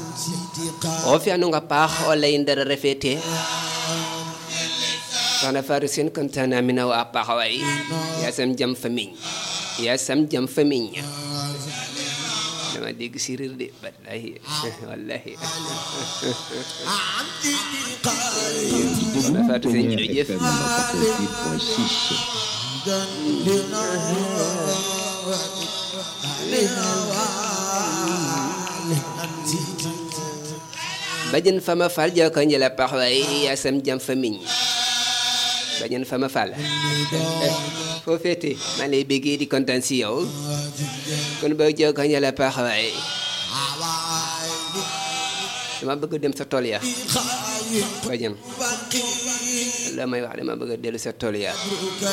o fi'anonga paax o lay ndara refe te soxna Fatou Seen kontaan naa mi na waa paax waay yaasam jam famiñ yaasam jam famiñ dama dégg séeréer de wallahi wallahi soxna Fatou Seen jërëjëf bajen fama fal joko njëla pax waay yaasam jam famiñ bajen fama fal foo féete maa lay béggee di kontaan si yow kon ba joko njëla pax waay dama bëgg dem sa tool ya bajen la may wax dama bëgg dellu sa tool ya